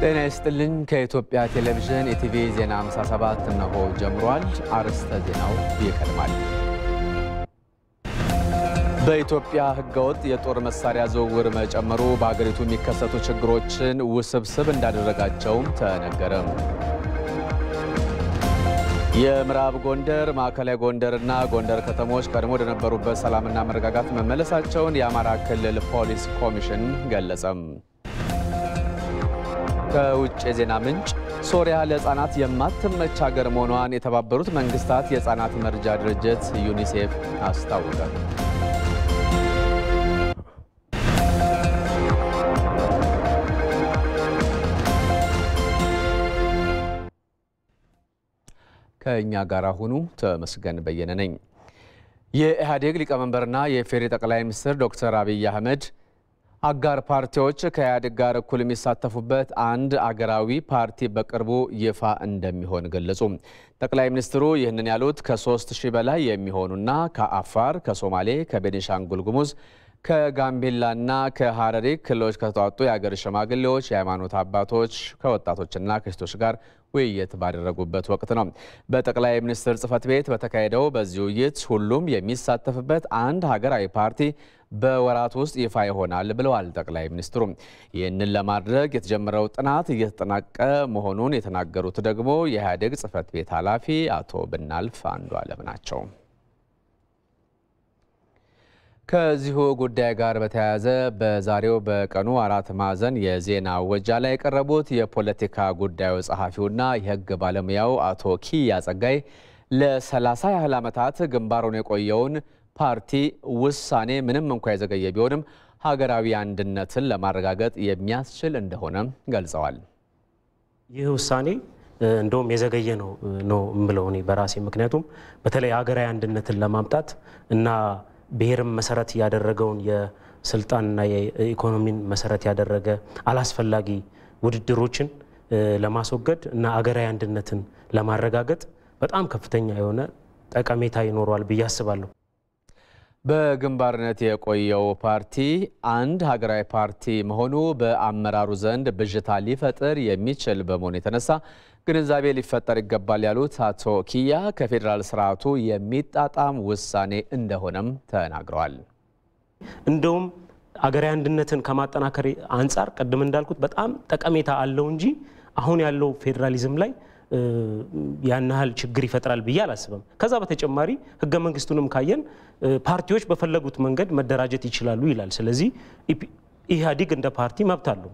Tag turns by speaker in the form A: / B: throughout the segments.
A: ጤና ይስጥልኝ። ከኢትዮጵያ ቴሌቪዥን ኢቲቪ ዜና 57 እነሆ ጀምሯል። አርዕስተ ዜናው ይቀድማል። በኢትዮጵያ ሕገወጥ የጦር መሳሪያ ዝውውር መጨመሩ በአገሪቱ የሚከሰቱ ችግሮችን ውስብስብ እንዳደረጋቸውም ተነገረ። የምዕራብ ጎንደር፣ ማዕከላዊ ጎንደርና ጎንደር ከተሞች ቀድሞ ወደነበሩበት ሰላምና መረጋጋት መመለሳቸውን የአማራ ክልል ፖሊስ ኮሚሽን ገለጸም። ከውጭ የዜና ምንጭ ሶሪያ ለሕፃናት የማትመች ሀገር መሆኗን የተባበሩት መንግስታት የሕፃናት መርጃ ድርጅት ዩኒሴፍ አስታወቀ። ከእኛ ጋር ሁኑ። ተመስገን በየነ ነኝ። የኢህአዴግ ሊቀመንበርና የኢፌዴሪ ጠቅላይ ሚኒስትር ዶክተር አብይ አህመድ አጋር ፓርቲዎች ከኢህአዴግ ጋር እኩል የሚሳተፉበት አንድ አገራዊ ፓርቲ በቅርቡ ይፋ እንደሚሆን ገለጹ። ጠቅላይ ሚኒስትሩ ይህንን ያሉት ከሶስት ሺህ በላይ የሚሆኑና ከአፋር፣ ከሶማሌ፣ ከቤኒሻንጉል ጉሙዝ ከጋምቤላና ከሀረሪ ክልሎች ከተውጣጡ የአገር ሽማግሌዎች፣ የሃይማኖት አባቶች፣ ከወጣቶችና ከሴቶች ጋር ውይይት ባደረጉበት ወቅት ነው። በጠቅላይ ሚኒስትር ጽህፈት ቤት በተካሄደው በዚህ ውይይት ሁሉም የሚሳተፍበት አንድ ሀገራዊ ፓርቲ በወራት ውስጥ ይፋ ይሆናል ብለዋል ጠቅላይ ሚኒስትሩ። ይህንን ለማድረግ የተጀመረው ጥናት እየተጠናቀ መሆኑን የተናገሩት ደግሞ የኢህአዴግ ጽህፈት ቤት ኃላፊ አቶ ብናልፍ አንዱ አለም ናቸው። ከዚሁ ጉዳይ ጋር በተያያዘ በዛሬው በቀኑ አራት ማዕዘን የዜና ወጃ ላይ የቀረቡት የፖለቲካ ጉዳዩ ጸሐፊውና የሕግ ባለሙያው አቶ ኪያ ጸጋይ ለሰላሳ ያህል ዓመታት ግንባሩን የቆየውን ፓርቲ ውሳኔ ምንም እንኳ የዘገየ ቢሆንም ሀገራዊ አንድነትን ለማረጋገጥ የሚያስችል እንደሆነ ገልጸዋል።
B: ይህ ውሳኔ እንደውም የዘገየ ነው ነው የምለው እኔ በራሴ ምክንያቱም በተለይ ሀገራዊ አንድነትን ለማምጣት እና ብሔርን መሰረት ያደረገውን የስልጣንና የኢኮኖሚን መሰረት ያደረገ አላስፈላጊ ውድድሮችን ለማስወገድ እና አገራዊ አንድነትን ለማረጋገጥ በጣም ከፍተኛ የሆነ ጠቀሜታ ይኖረዋል ብዬ አስባለሁ።
A: በግንባርነት የቆየው ፓርቲ አንድ ሀገራዊ ፓርቲ መሆኑ በአመራሩ ዘንድ ብዥታ ሊፈጥር የሚችል በመሆኑ የተነሳ ግንዛቤ ሊፈጠር ይገባል ያሉት አቶ ኪያ ከፌዴራል ስርዓቱ የሚጣጣም ውሳኔ እንደሆነም ተናግረዋል።
B: እንደውም አገራዊ አንድነትን ከማጠናከር አንጻር ቅድም እንዳልኩት በጣም ጠቀሜታ አለው እንጂ አሁን ያለው ፌዴራሊዝም ላይ ያን ያህል ችግር ይፈጥራል ብዬ አላስብም። ከዛ በተጨማሪ ህገ መንግስቱንም ካየን ፓርቲዎች በፈለጉት መንገድ መደራጀት ይችላሉ ይላል። ስለዚህ ኢህአዲግ እንደ ፓርቲ መብት አለው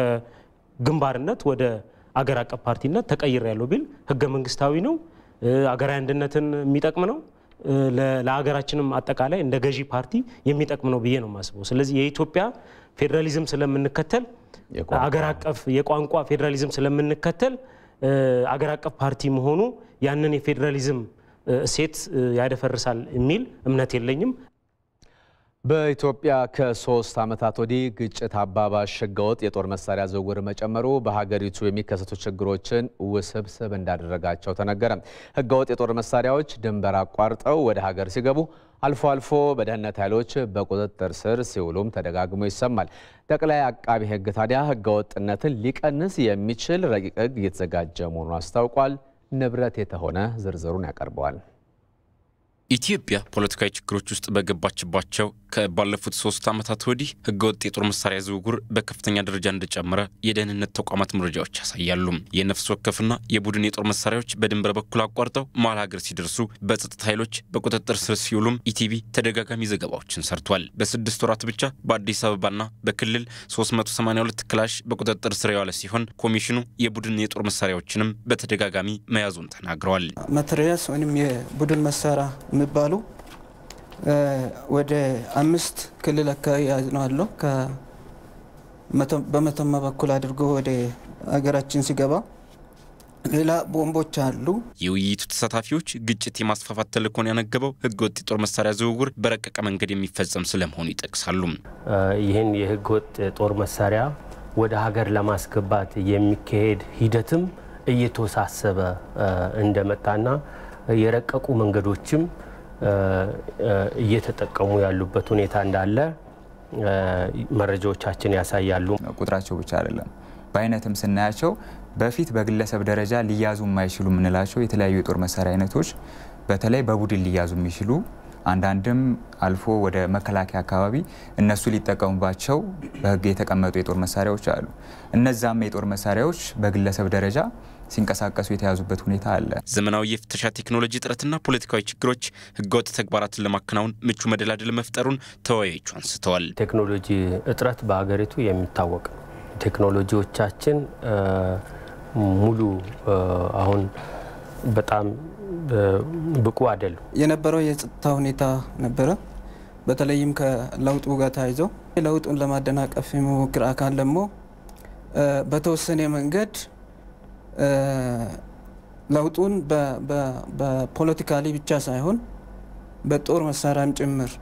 B: ከግንባርነት ወደ አገር አቀፍ ፓርቲነት ተቀይር ያለው ቢል ህገ መንግስታዊ ነው፣ አገራዊ አንድነትን የሚጠቅም ነው፣ ለሀገራችንም አጠቃላይ እንደ ገዢ ፓርቲ የሚጠቅም ነው ብዬ ነው የማስበው። ስለዚህ የኢትዮጵያ ፌዴራሊዝም ስለምንከተል አገር አቀፍ የቋንቋ ፌዴራሊዝም ስለምንከተል አገር አቀፍ ፓርቲ መሆኑ ያንን የፌዴራሊዝም እሴት ያደፈርሳል የሚል እምነት የለኝም።
A: በኢትዮጵያ ከሶስት ዓመታት ወዲህ ግጭት አባባሽ ህገወጥ የጦር መሳሪያ ዝውውር መጨመሩ በሀገሪቱ የሚከሰቱ ችግሮችን ውስብስብ እንዳደረጋቸው ተነገረ። ህገወጥ የጦር መሳሪያዎች ድንበር አቋርጠው ወደ ሀገር ሲገቡ አልፎ አልፎ በደህንነት ኃይሎች በቁጥጥር ስር ሲውሉም ተደጋግሞ ይሰማል። ጠቅላይ አቃቢ ህግ ታዲያ ህገወጥነትን ሊቀንስ የሚችል ረቂቅ ህግ እየተዘጋጀ መሆኑን አስታውቋል። ንብረት የተሆነ ዝርዝሩን ያቀርበዋል።
C: ኢትዮጵያ ፖለቲካዊ ችግሮች ውስጥ በገባችባቸው ከባለፉት ሶስት ዓመታት ወዲህ ህገወጥ የጦር መሳሪያ ዝውውር በከፍተኛ ደረጃ እንደጨመረ የደህንነት ተቋማት መረጃዎች ያሳያሉ። የነፍስ ወከፍና የቡድን የጦር መሳሪያዎች በድንበር በኩል አቋርጠው መሀል ሀገር ሲደርሱ በጸጥታ ኃይሎች በቁጥጥር ስር ሲውሉም ኢቲቪ ተደጋጋሚ ዘገባዎችን ሰርቷል። በስድስት ወራት ብቻ በአዲስ አበባና በክልል 382 ክላሽ በቁጥጥር ስር የዋለ ሲሆን ኮሚሽኑ የቡድን የጦር መሳሪያዎችንም በተደጋጋሚ መያዙን ተናግረዋል።
D: መትረየስ ወይም የቡድን መሳሪያ የሚባሉ ወደ አምስት ክልል አካባቢ ያዝነው አለው በመተማ በኩል አድርጎ ወደ ሀገራችን ሲገባ ሌላ ቦምቦች አሉ።
C: የውይይቱ ተሳታፊዎች ግጭት የማስፋፋት ተልዕኮን ያነገበው ህገወጥ የጦር መሳሪያ ዝውውር በረቀቀ መንገድ የሚፈጸም ስለመሆኑ ይጠቅሳሉ።
B: ይህን የህገወጥ ጦር መሳሪያ ወደ ሀገር ለማስገባት የሚካሄድ ሂደትም እየተወሳሰበ እንደመጣና የረቀቁ መንገዶችም እየተጠቀሙ ያሉበት ሁኔታ እንዳለ መረጃዎቻችን ያሳያሉ።
E: ቁጥራቸው ብቻ አይደለም በአይነትም ስናያቸው በፊት በግለሰብ ደረጃ ሊያዙ የማይችሉ የምንላቸው የተለያዩ የጦር መሳሪያ አይነቶች በተለይ በቡድን ሊያዙ የሚችሉ አንዳንድም አልፎ ወደ መከላከያ አካባቢ እነሱ ሊጠቀሙባቸው በሕግ የተቀመጡ የጦር መሳሪያዎች አሉ። እነዛም የጦር መሳሪያዎች በግለሰብ ደረጃ ሲንቀሳቀሱ የተያዙበት ሁኔታ አለ።
C: ዘመናዊ የፍተሻ ቴክኖሎጂ እጥረትና ፖለቲካዊ ችግሮች ህገወጥ ተግባራትን ለማከናወን ምቹ መደላደል መፍጠሩን ተወያዮቹ አንስተዋል።
F: ቴክኖሎጂ እጥረት በሀገሪቱ የሚታወቅ ነው። ቴክኖሎጂዎቻችን ሙሉ አሁን በጣም ብቁ አይደሉም።
D: የነበረው የጸጥታ ሁኔታ ነበረ። በተለይም ከለውጡ ጋር ተያይዞ ለውጡን ለማደናቀፍ የሚሞክር አካል ደግሞ በተወሰነ መንገድ ለውጡን በፖለቲካሊ ብቻ ሳይሆን በጦር መሳሪያም ጭምር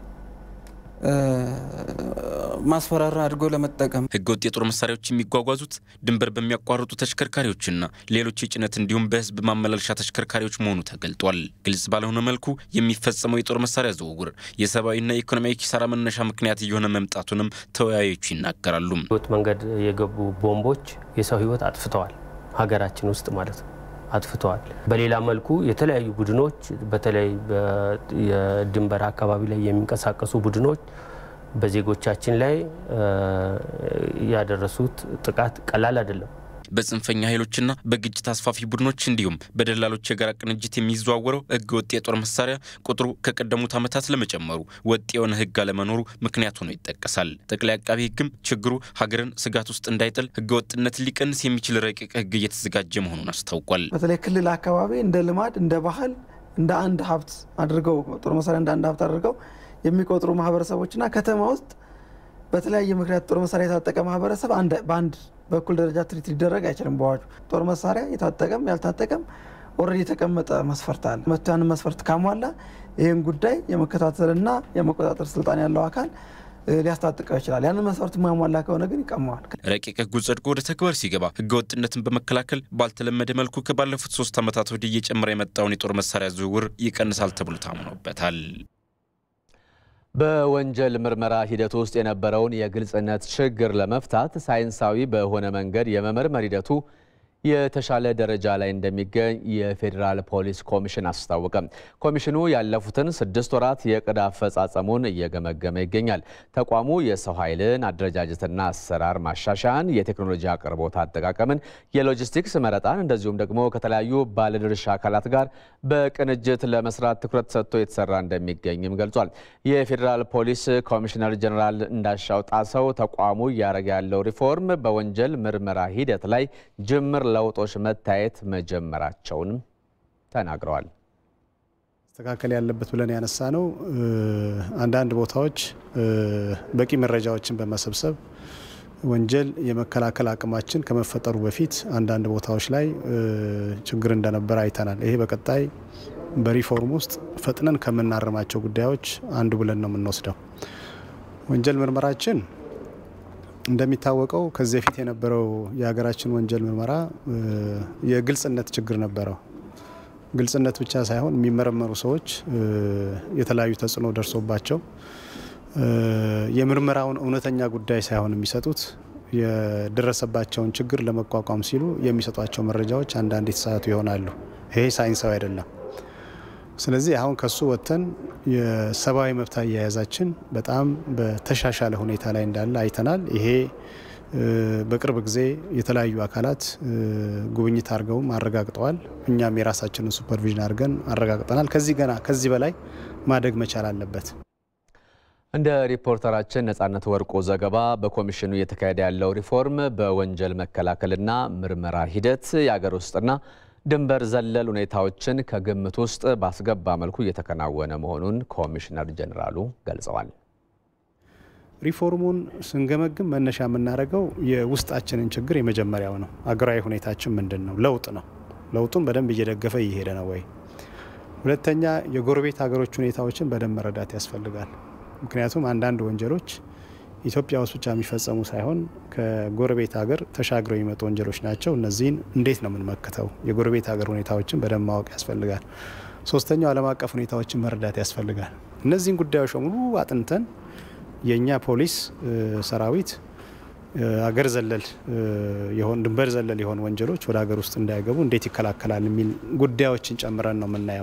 D: ማስፈራራ አድርጎ ለመጠቀም
C: ህገወጥ የጦር መሳሪያዎች የሚጓጓዙት ድንበር በሚያቋርጡ ተሽከርካሪዎችና ሌሎች የጭነት እንዲሁም በህዝብ ማመላለሻ ተሽከርካሪዎች መሆኑ ተገልጧል። ግልጽ ባልሆነ መልኩ የሚፈጸመው የጦር መሳሪያ ዝውውር የሰብአዊና የኢኮኖሚያዊ ኪሳራ መነሻ ምክንያት እየሆነ መምጣቱንም ተወያዮቹ ይናገራሉ።
F: ህገወጥ መንገድ የገቡ ቦምቦች የሰው ህይወት አጥፍተዋል፣ ሀገራችን ውስጥ ማለት ነው አጥፍተዋል። በሌላ መልኩ የተለያዩ ቡድኖች በተለይ የድንበር አካባቢ ላይ የሚንቀሳቀሱ ቡድኖች በዜጎቻችን ላይ ያደረሱት ጥቃት ቀላል አይደለም።
C: በጽንፈኛ ኃይሎችና በግጭት አስፋፊ ቡድኖች እንዲሁም በደላሎች የጋራ ቅንጅት የሚዘዋወረው ህገ ወጥ የጦር መሳሪያ ቁጥሩ ከቀደሙት ዓመታት ለመጨመሩ ወጥ የሆነ ህግ አለመኖሩ ምክንያት ሆኖ ይጠቀሳል። ጠቅላይ አቃቢ ህግም ችግሩ ሀገርን ስጋት ውስጥ እንዳይጥል ህገ ወጥነትን ሊቀንስ የሚችል ረቂቅ ህግ እየተዘጋጀ መሆኑን አስታውቋል።
G: በተለይ ክልል አካባቢ እንደ ልማድ እንደ ባህል እንደ አንድ ሀብት አድርገው ጦር መሳሪያ እንደ አንድ ሀብት አድርገው የሚቆጥሩ ማህበረሰቦችና ከተማ ውስጥ በተለያየ ምክንያት ጦር መሳሪያ የታጠቀ ማህበረሰብ በአንድ በኩል ደረጃ ትሪት ሊደረግ አይችልም። በአዋጁ ጦር መሳሪያ የታጠቀም ያልታጠቀም ኦልሬዲ የተቀመጠ መስፈርት አለ። መቷን መስፈርት ካሟላ ይህን ጉዳይ የመከታተልና የመቆጣጠር ስልጣን ያለው አካል ሊያስታጥቀው ይችላል። ያንን መስፈርት ማሟላ ከሆነ ግን ይቀመዋል።
C: ረቂቅ ህጉ ጸድቆ ወደ ተግባር ሲገባ ህገ ወጥነትን በመከላከል ባልተለመደ መልኩ ከባለፉት ሶስት ዓመታት ወዲህ እየጨመረ የመጣውን የጦር መሳሪያ ዝውውር ይቀንሳል ተብሎ ታምኖበታል።
A: በወንጀል ምርመራ ሂደት ውስጥ የነበረውን የግልጽነት ችግር ለመፍታት ሳይንሳዊ በሆነ መንገድ የመመርመር ሂደቱ የተሻለ ደረጃ ላይ እንደሚገኝ የፌዴራል ፖሊስ ኮሚሽን አስታወቀ። ኮሚሽኑ ያለፉትን ስድስት ወራት የዕቅድ አፈጻጸሙን እየገመገመ ይገኛል። ተቋሙ የሰው ኃይልን አደረጃጀትና አሰራር ማሻሻያን፣ የቴክኖሎጂ አቅርቦት አጠቃቀምን፣ የሎጂስቲክስ መረጣን እንደዚሁም ደግሞ ከተለያዩ ባለድርሻ አካላት ጋር በቅንጅት ለመስራት ትኩረት ሰጥቶ የተሰራ እንደሚገኝም ገልጿል። የፌዴራል ፖሊስ ኮሚሽነር ጀኔራል እንዳሻው ጣሰው ተቋሙ እያደረገ ያለው ሪፎርም በወንጀል ምርመራ ሂደት ላይ ጅምር ለውጦች መታየት መጀመራቸውንም ተናግረዋል።
H: መስተካከል ያለበት ብለን ያነሳ ነው። አንዳንድ ቦታዎች በቂ መረጃዎችን በመሰብሰብ ወንጀል የመከላከል አቅማችን ከመፈጠሩ በፊት አንዳንድ ቦታዎች ላይ ችግር እንደነበረ አይተናል። ይሄ በቀጣይ በሪፎርም ውስጥ ፈጥነን ከምናርማቸው ጉዳዮች አንዱ ብለን ነው የምንወስደው። ወንጀል ምርመራችን እንደሚታወቀው ከዚህ በፊት የነበረው የሀገራችን ወንጀል ምርመራ የግልጽነት ችግር ነበረው። ግልጽነት ብቻ ሳይሆን የሚመረመሩ ሰዎች የተለያዩ ተጽዕኖ ደርሶባቸው የምርመራውን እውነተኛ ጉዳይ ሳይሆን የሚሰጡት የደረሰባቸውን ችግር ለመቋቋም ሲሉ የሚሰጧቸው መረጃዎች አንዳንድ የተሳሳቱ ይሆናሉ። ይሄ ሳይንሳዊ አይደለም። ስለዚህ አሁን ከሱ ወጥተን የሰብአዊ መብት አያያዛችን በጣም በተሻሻለ ሁኔታ ላይ እንዳለ አይተናል። ይሄ በቅርብ ጊዜ የተለያዩ አካላት ጉብኝት አድርገውም አረጋግጠዋል። እኛም የራሳችንን ሱፐርቪዥን አድርገን አረጋግጠናል። ከዚህ ገና ከዚህ በላይ ማደግ መቻል አለበት።
A: እንደ ሪፖርተራችን ነጻነት ወርቁ ዘገባ በኮሚሽኑ እየተካሄደ ያለው ሪፎርም በወንጀል መከላከልና ምርመራ ሂደት የአገር ውስጥና ድንበር ዘለል ሁኔታዎችን ከግምት ውስጥ ባስገባ መልኩ እየተከናወነ መሆኑን ኮሚሽነር ጀኔራሉ ገልጸዋል።
H: ሪፎርሙን ስንገመግም መነሻ የምናደርገው የውስጣችንን ችግር የመጀመሪያው ነው። አገራዊ ሁኔታችን ምንድን ነው? ለውጥ ነው። ለውጡን በደንብ እየደገፈ እየሄደ ነው ወይ? ሁለተኛ የጎረቤት ሀገሮች ሁኔታዎችን በደንብ መረዳት ያስፈልጋል። ምክንያቱም አንዳንድ ወንጀሎች ኢትዮጵያ ውስጥ ብቻ የሚፈጸሙ ሳይሆን ከጎረቤት ሀገር ተሻግረው የሚመጡ ወንጀሎች ናቸው። እነዚህን እንዴት ነው የምንመክተው? የጎረቤት ሀገር ሁኔታዎችን በደንብ ማወቅ ያስፈልጋል። ሶስተኛው ዓለም አቀፍ ሁኔታዎችን መረዳት ያስፈልጋል። እነዚህን ጉዳዮች በሙሉ አጥንተን የእኛ ፖሊስ ሰራዊት አገር ዘለል የሆን ድንበር ዘለል የሆኑ ወንጀሎች ወደ ሀገር ውስጥ እንዳይገቡ እንዴት ይከላከላል የሚል ጉዳዮችን ጨምረን ነው የምናየው።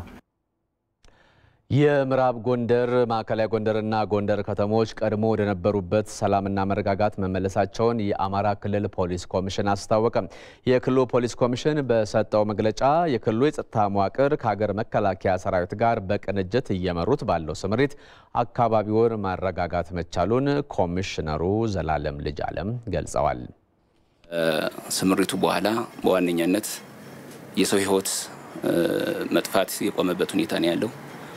A: የምዕራብ ጎንደር ማዕከላዊ ጎንደርና ጎንደር ከተሞች ቀድሞ ወደነበሩበት ሰላምና መረጋጋት መመለሳቸውን የአማራ ክልል ፖሊስ ኮሚሽን አስታወቀ። የክልሉ ፖሊስ ኮሚሽን በሰጠው መግለጫ የክልሉ የጸጥታ መዋቅር ከሀገር መከላከያ ሰራዊት ጋር በቅንጅት እየመሩት ባለው ስምሪት አካባቢውን ማረጋጋት መቻሉን ኮሚሽነሩ ዘላለም ልጅ አለም ገልጸዋል።
I: ስምሪቱ በኋላ በዋነኛነት የሰው ሕይወት መጥፋት የቆመበት ሁኔታ ነው ያለው።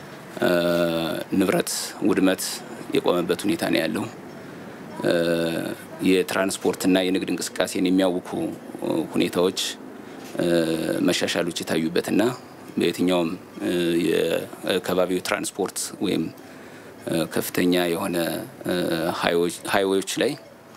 I: ንብረት ውድመት የቆመበት ሁኔታ ነው ያለው። የትራንስፖርትና የንግድ እንቅስቃሴን የሚያውኩ ሁኔታዎች መሻሻሎች የታዩበትና በየትኛውም የከባቢው ትራንስፖርት ወይም ከፍተኛ የሆነ ሃይዌዎች ላይ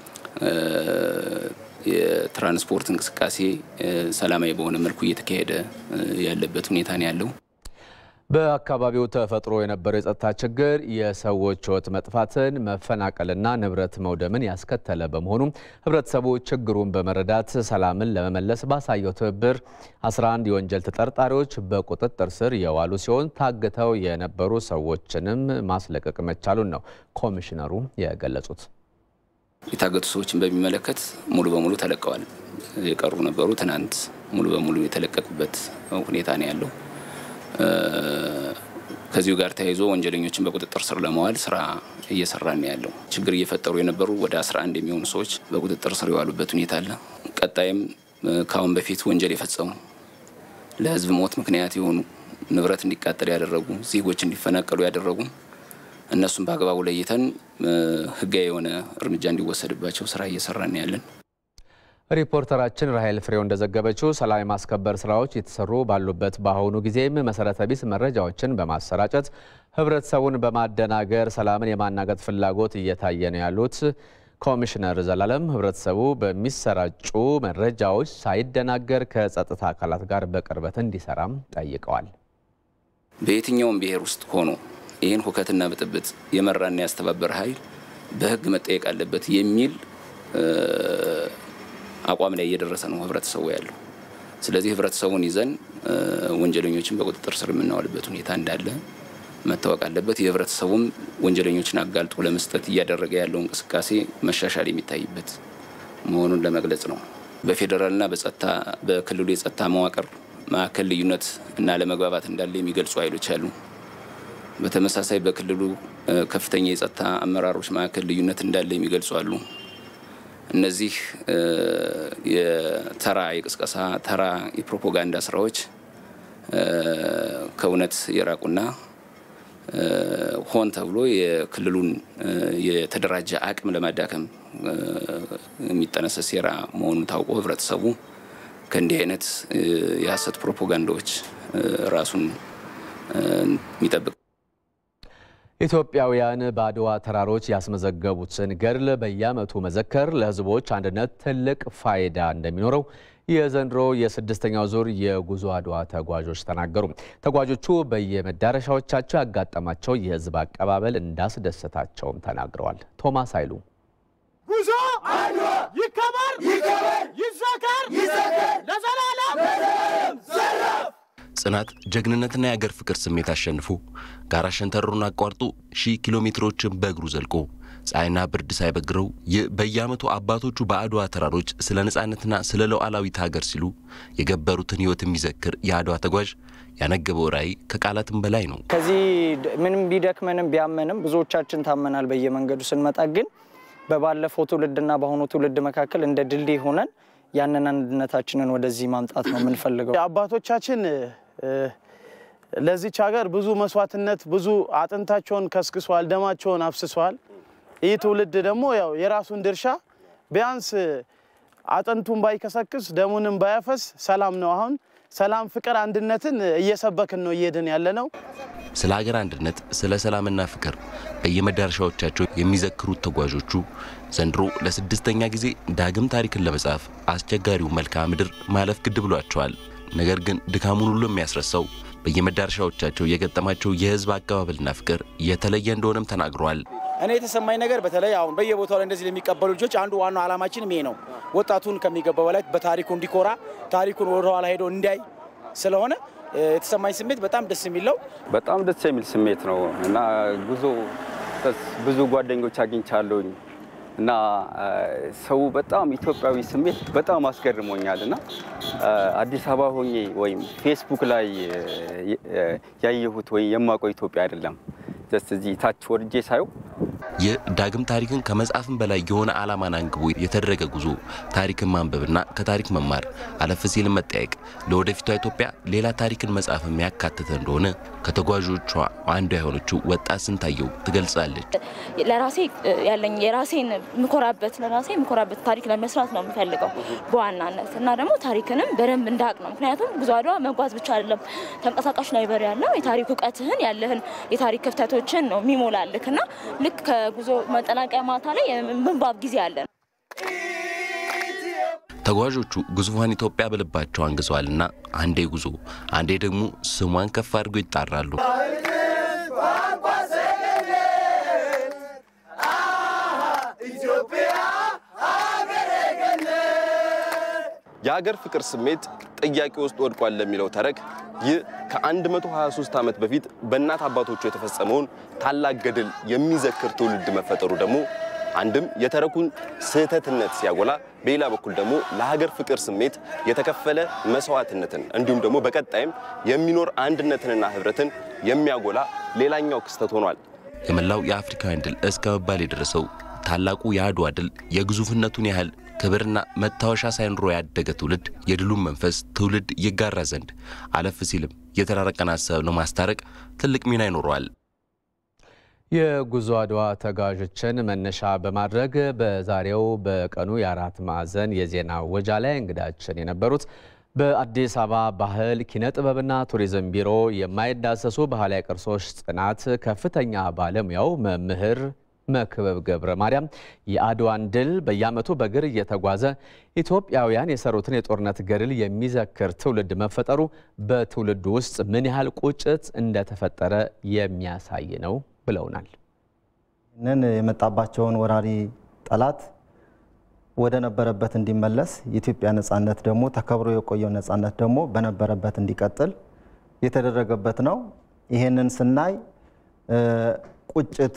I: የትራንስፖርት እንቅስቃሴ ሰላማዊ በሆነ መልኩ እየተካሄደ ያለበት ሁኔታ ነው ያለው።
A: በአካባቢው ተፈጥሮ የነበረው የጸጥታ ችግር የሰዎች ሕይወት መጥፋትን፣ መፈናቀልና ንብረት መውደምን ያስከተለ በመሆኑ ሕብረተሰቡ ችግሩን በመረዳት ሰላምን ለመመለስ ባሳየው ትብብር 11 የወንጀል ተጠርጣሪዎች በቁጥጥር ስር የዋሉ ሲሆን ታግተው የነበሩ ሰዎችንም ማስለቀቅ መቻሉን ነው ኮሚሽነሩ የገለጹት።
I: የታገቱ ሰዎችን በሚመለከት ሙሉ በሙሉ ተለቀዋል። የቀሩ ነበሩ። ትናንት ሙሉ በሙሉ የተለቀቁበት ሁኔታ ነው ያለው። ከዚሁ ጋር ተያይዞ ወንጀለኞችን በቁጥጥር ስር ለመዋል ስራ እየሰራ ነው ያለው። ችግር እየፈጠሩ የነበሩ ወደ 11 የሚሆኑ ሰዎች በቁጥጥር ስር የዋሉበት ሁኔታ አለ። ቀጣይም ከአሁን በፊት ወንጀል የፈጸሙ ለህዝብ ሞት ምክንያት የሆኑ ንብረት እንዲቃጠል ያደረጉ ዜጎች እንዲፈናቀሉ ያደረጉ እነሱም በአግባቡ ለይተን ህጋዊ የሆነ እርምጃ እንዲወሰድባቸው ስራ እየሰራን ያለን።
A: ሪፖርተራችን ራሄል ፍሬው እንደዘገበችው ሰላም የማስከበር ስራዎች የተሰሩ ባሉበት በአሁኑ ጊዜም መሰረተ ቢስ መረጃዎችን በማሰራጨት ህብረተሰቡን በማደናገር ሰላምን የማናገጥ ፍላጎት እየታየ ነው ያሉት ኮሚሽነር ዘላለም ህብረተሰቡ በሚሰራጩ መረጃዎች ሳይደናገር ከጸጥታ አካላት ጋር በቅርበት እንዲሰራም ጠይቀዋል።
I: በየትኛውም ብሔር ውስጥ ሆኖ ይህን ሁከትና ብጥብጥ የመራና ያስተባበረ ኃይል በህግ መጠየቅ አለበት የሚል አቋም ላይ እየደረሰ ነው ህብረተሰቡ ያለው። ስለዚህ ህብረተሰቡን ይዘን ወንጀለኞችን በቁጥጥር ስር የምናዋልበት ሁኔታ እንዳለ መታወቅ አለበት። የህብረተሰቡም ወንጀለኞችን አጋልጦ ለመስጠት እያደረገ ያለው እንቅስቃሴ መሻሻል የሚታይበት መሆኑን ለመግለጽ ነው። በፌዴራልና በጸጥታ በክልሉ የጸጥታ መዋቅር መካከል ልዩነት እና ለመግባባት እንዳለ የሚገልጹ ኃይሎች አሉ። በተመሳሳይ በክልሉ ከፍተኛ የጸጥታ አመራሮች መካከል ልዩነት እንዳለ የሚገልጹ አሉ። እነዚህ የተራ የቅስቀሳ ተራ የፕሮፓጋንዳ ስራዎች ከእውነት የራቁና ሆን ተብሎ የክልሉን የተደራጀ አቅም ለማዳከም የሚጠነሰስ ሴራ መሆኑን ታውቆ ህብረተሰቡ ከእንዲህ አይነት የሀሰት ፕሮፓጋንዳዎች ራሱን የሚጠብቅ
A: ኢትዮጵያውያን በአድዋ ተራሮች ያስመዘገቡትን ገድል በየዓመቱ መዘከር ለህዝቦች አንድነት ትልቅ ፋይዳ እንደሚኖረው የዘንድሮ የስድስተኛው ዙር የጉዞ አድዋ ተጓዦች ተናገሩ። ተጓዦቹ በየመዳረሻዎቻቸው ያጋጠማቸው የህዝብ አቀባበል እንዳስደሰታቸውም ተናግረዋል። ቶማስ ኃይሉ
J: ጉዞ አድዋ ይከበር ይዘከር ለዘላለም ዘራፍ
K: ጽናት፣ ጀግንነትና የአገር ፍቅር ስሜት አሸንፎ ጋራ ሸንተረሩን አቋርጦ ሺህ ኪሎ ሜትሮችን በእግሩ ዘልቆ ፀሐይና ብርድ ሳይበግረው ይህ በየዓመቱ አባቶቹ በአድዋ ተራሮች ስለ ነፃነትና ስለ ሉዓላዊት ሀገር ሲሉ የገበሩትን ህይወት የሚዘክር የአድዋ ተጓዥ ያነገበው ራዕይ ከቃላትም በላይ ነው።
L: ከዚህ ምንም ቢደክመንም ቢያመንም ብዙዎቻችን ታመናል። በየመንገዱ ስንመጣ ግን በባለፈው ትውልድና በአሁኑ ትውልድ መካከል እንደ ድልድይ ሆነን ያንን አንድነታችንን ወደዚህ ማምጣት ነው የምንፈልገው።
J: አባቶቻችን ለዚች ሀገር ብዙ መስዋዕትነት፣ ብዙ አጥንታቸውን ከስክሰዋል፣ ደማቸውን አፍስሰዋል። ይህ ትውልድ ደግሞ ያው የራሱን ድርሻ ቢያንስ አጥንቱን ባይከሰክስ ደሙንም ባያፈስ ሰላም ነው። አሁን ሰላም፣ ፍቅር፣ አንድነትን እየሰበክን ነው እየሄድን ያለ ነው።
K: ስለ ሀገር አንድነት፣ ስለ ሰላምና ፍቅር በየመዳረሻዎቻቸው የሚዘክሩት ተጓዦቹ ዘንድሮ ለስድስተኛ ጊዜ ዳግም ታሪክን ለመጻፍ አስቸጋሪው መልክዓ ምድር ማለፍ ግድ ብሏቸዋል። ነገር ግን ድካሙን ሁሉ የሚያስረሳው በየመዳረሻዎቻቸው የገጠማቸው የህዝብ አቀባበልና ፍቅር የተለየ እንደሆነም ተናግረዋል።
M: እኔ የተሰማኝ ነገር በተለይ አሁን በየቦታው ላይ እንደዚህ ለሚቀበሉ ልጆች አንዱ ዋናው ዓላማችን ይሄ ነው። ወጣቱን ከሚገባው በላይ በታሪኩ እንዲኮራ ታሪኩን ወደኋላ ሄዶ እንዲያይ ስለሆነ የተሰማኝ ስሜት በጣም ደስ የሚለው
N: በጣም ደስ የሚል ስሜት ነው እና ጉዞ ብዙ ጓደኞች አግኝቻለሁኝ እና ሰው በጣም ኢትዮጵያዊ ስሜት በጣም አስገርሞኛል እና አዲስ አበባ ሆኜ ወይም ፌስቡክ ላይ ያየሁት ወይም የማውቀው ኢትዮጵያ አይደለም። ደስ እዚህ ታች ወርጄ ሳየው
K: ይህ ዳግም ታሪክን ከመጻፍም በላይ የሆነ ዓላማን አንግቦ የተደረገ ጉዞ ታሪክን ማንበብና ከታሪክ መማር አለፍ ሲል መጠየቅ ለወደፊቷ ኢትዮጵያ ሌላ ታሪክን መጻፍም ያካተተ እንደሆነ ከተጓዦቿ አንዷ የሆነችው ወጣት ስንታየው ትገልጻለች።
O: ለራሴ ያለኝ የራሴን ምኮራበት ለራሴ ምኮራበት ታሪክ ለመስራት ነው የምፈልገው በዋናነት እና ደግሞ ታሪክንም በደንብ እንዳቅ ነው። ምክንያቱም ጉዞ አድዋ መጓዝ ብቻ አይደለም። ተንቀሳቃሽ ላይብረሪ ያለው የታሪክ እውቀትህን ያለህን የታሪክ ክፍተቶችን ነው የሚሞላልክ እና ልክ ከጉዞ መጠናቀያ ማታ ላይ የምንባብ ጊዜ አለን።
K: ተጓዦቹ ግዙፏን ኢትዮጵያ በልባቸው አንግዘዋልና አንዴ ጉዞ አንዴ ደግሞ ስሟን ከፍ አድርገው ይጣራሉ።
P: የሀገር ፍቅር ስሜት ጥያቄ ውስጥ ወድቋል ለሚለው ተረክ ይህ ከ123 ዓመት በፊት በእናት አባቶቹ የተፈጸመውን ታላቅ ገድል የሚዘክር ትውልድ መፈጠሩ ደግሞ አንድም የተረኩን ስህተትነት ሲያጎላ፣ በሌላ በኩል ደግሞ ለሀገር ፍቅር ስሜት የተከፈለ መስዋዕትነትን እንዲሁም ደግሞ በቀጣይም የሚኖር አንድነትንና ህብረትን የሚያጎላ ሌላኛው ክስተት ሆኗል።
K: የመላው የአፍሪካውያን ድል እስከ መባል የደረሰው ታላቁ የአድዋ ድል የግዙፍነቱን ያህል ክብርና መታወሻ ሳይኖረው ያደገ ትውልድ የድሉን መንፈስ ትውልድ ይጋራ ዘንድ አለፍ ሲልም የተራረቀን ሀሳብ ለማስታረቅ ትልቅ ሚና ይኖረዋል።
A: የጉዞ አድዋ ተጓዦችን መነሻ በማድረግ በዛሬው በቀኑ የአራት ማዕዘን የዜና ወጃ ላይ እንግዳችን የነበሩት በአዲስ አበባ ባህል ኪነ ጥበብና ቱሪዝም ቢሮ የማይዳሰሱ ባህላዊ ቅርሶች ጥናት ከፍተኛ ባለሙያው መምህር መክበብ ገብረ ማርያም የአድዋን ድል በየዓመቱ በእግር እየተጓዘ ኢትዮጵያውያን የሰሩትን የጦርነት ገድል የሚዘክር ትውልድ መፈጠሩ በትውልዱ ውስጥ ምን ያህል ቁጭት እንደተፈጠረ የሚያሳይ ነው ብለውናል።
Q: ይህንን የመጣባቸውን ወራሪ ጠላት ወደ ነበረበት እንዲመለስ የኢትዮጵያ ነጻነት ደግሞ ተከብሮ የቆየው ነጻነት ደግሞ በነበረበት እንዲቀጥል የተደረገበት ነው። ይህንን ስናይ ቁጭት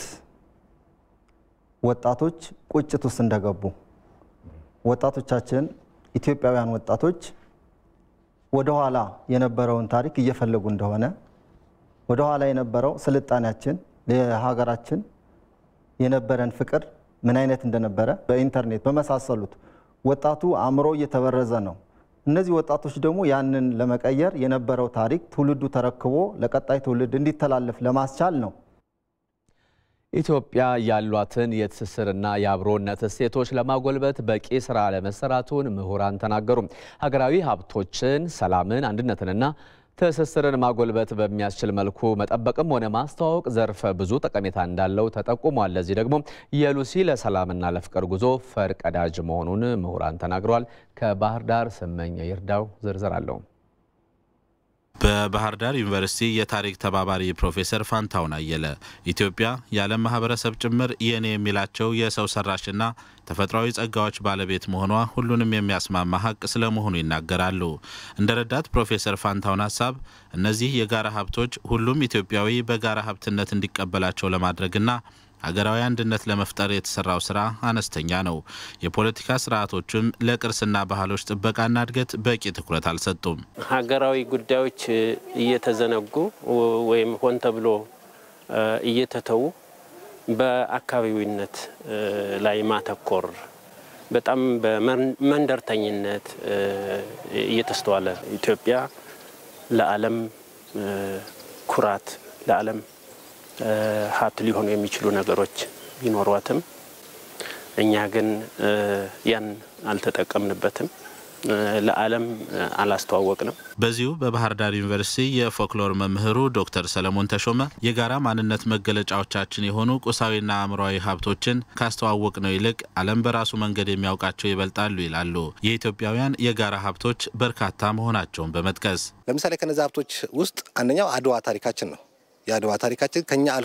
Q: ወጣቶች ቁጭት ውስጥ እንደገቡ ወጣቶቻችን ኢትዮጵያውያን ወጣቶች ወደኋላ የነበረውን ታሪክ እየፈለጉ እንደሆነ ወደኋላ የነበረው ስልጣኔያችን ለሀገራችን የነበረን ፍቅር ምን አይነት እንደነበረ በኢንተርኔት በመሳሰሉት ወጣቱ አእምሮ እየተበረዘ ነው። እነዚህ ወጣቶች ደግሞ ያንን ለመቀየር የነበረው ታሪክ ትውልዱ ተረክቦ ለቀጣይ ትውልድ እንዲተላለፍ ለማስቻል ነው።
A: ኢትዮጵያ ያሏትን የትስስርና የአብሮነት እሴቶች ለማጎልበት በቂ ስራ ለመሰራቱን ምሁራን ተናገሩ። ሀገራዊ ሀብቶችን፣ ሰላምን፣ አንድነትንና ትስስርን ማጎልበት በሚያስችል መልኩ መጠበቅም ሆነ ማስተዋወቅ ዘርፈ ብዙ ጠቀሜታ እንዳለው ተጠቁሟል። ለዚህ ደግሞ የሉሲ ለሰላምና ለፍቅር ጉዞ ፈርቀዳጅ መሆኑን ምሁራን ተናግረዋል። ከባህር ዳር ስመኘ ይርዳው ዝርዝር አለው።
R: በባህር ዳር ዩኒቨርሲቲ የታሪክ ተባባሪ ፕሮፌሰር ፋንታውን አየለ ኢትዮጵያ የዓለም ማህበረሰብ ጭምር የኔ የሚላቸው የሰው ሰራሽና ተፈጥሯዊ ጸጋዎች ባለቤት መሆኗ ሁሉንም የሚያስማማ ሀቅ ስለመሆኑ ይናገራሉ። እንደ ረዳት ፕሮፌሰር ፋንታውን ሀሳብ እነዚህ የጋራ ሀብቶች ሁሉም ኢትዮጵያዊ በጋራ ሀብትነት እንዲቀበላቸው ለማድረግና ሀገራዊ አንድነት ለመፍጠር የተሰራው ስራ አነስተኛ ነው። የፖለቲካ ስርዓቶችም ለቅርስና ባህሎች ጥበቃና እድገት በቂ ትኩረት አልሰጡም።
F: ሀገራዊ ጉዳዮች እየተዘነጉ ወይም ሆን ተብሎ እየተተዉ በአካባቢዊነት ላይ ማተኮር በጣም በመንደርተኝነት እየተስተዋለ ኢትዮጵያ ለዓለም ኩራት ለዓለም ሀብት ሊሆኑ የሚችሉ ነገሮች ቢኖሯትም እኛ ግን ያን አልተጠቀምንበትም፣ ለዓለም አላስተዋወቅንም።
R: በዚሁ በባህር ዳር ዩኒቨርሲቲ የፎክሎር መምህሩ ዶክተር ሰለሞን ተሾመ የጋራ ማንነት መገለጫዎቻችን የሆኑ ቁሳዊና አእምሯዊ ሀብቶችን ካስተዋወቅ ነው ይልቅ ዓለም በራሱ መንገድ የሚያውቃቸው ይበልጣሉ ይላሉ። የኢትዮጵያውያን የጋራ ሀብቶች በርካታ መሆናቸውን በመጥቀስ
S: ለምሳሌ ከነዚ ሀብቶች ውስጥ አንደኛው አድዋ ታሪካችን ነው። የአድዋ ታሪካችን ከኛ አልፎ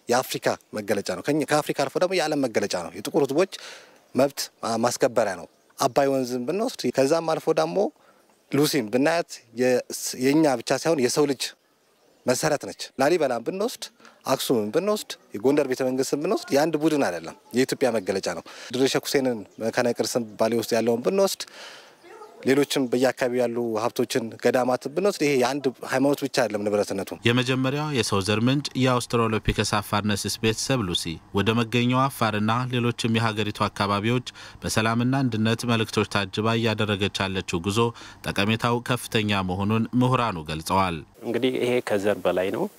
S: የአፍሪካ መገለጫ ነው። ከአፍሪካ አልፎ ደግሞ የዓለም መገለጫ ነው። የጥቁር ሕዝቦች መብት ማስከበሪያ ነው። አባይ ወንዝን ብንወስድ ከዛም አልፎ ደግሞ ሉሲን ብናያት የእኛ ብቻ ሳይሆን የሰው ልጅ መሰረት ነች። ላሊበላን ብንወስድ፣ አክሱምን ብንወስድ፣ የጎንደር ቤተ መንግስትን ብንወስድ የአንድ ቡድን አይደለም፣ የኢትዮጵያ መገለጫ ነው። ድሬ ሼክ ሁሴንን መካነ ቅርስን ባሌ ውስጥ ያለውን ብንወስድ ሌሎችም በየአካባቢው ያሉ ሀብቶችን ገዳማትን ብንወስድ ይሄ የአንድ ሃይማኖት ብቻ አይደለም ንብረትነቱ።
R: የመጀመሪያው የሰው ዘር ምንጭ የአውስትራሎፒከስ አፋርነስስ ቤተሰብ ሉሲ ወደ መገኘው አፋርና ሌሎችም የሀገሪቱ አካባቢዎች በሰላምና አንድነት መልእክቶች ታጅባ እያደረገች ያለችው ጉዞ ጠቀሜታው ከፍተኛ መሆኑን ምሁራኑ ገልጸዋል።
F: እንግዲህ ይሄ ከዘር በላይ ነው፣